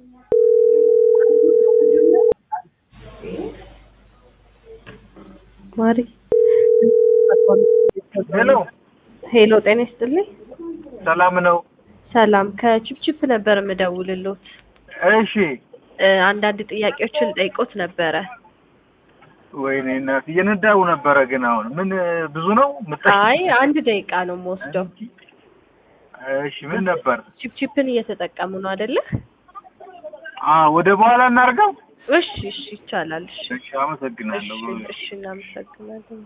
ማሪ ሄሎ ሄሎ፣ ጤና ይስጥልኝ። ሰላም ነው? ሰላም ከቺፕቺፕ ነበር የምደውልሎት። እሺ። እ አንዳንድ ጥያቄዎችን ጠይቆት ነበረ። ወይኔ እናት እየነዳው ነበረ። ግን አሁን ምን ብዙ ነው ምጣ- አይ አንድ ደቂቃ ነው የምወስደው። እሺ ምን ነበር? ቺፕቺፕን እየተጠቀሙ ነው አይደለ? አ ወደ በኋላ እናድርገው። እሺ፣ እሺ፣ ይቻላል። እሺ፣ እሺ አመሰግናለሁ። እሺ፣ እሺ፣ እናመሰግናለን።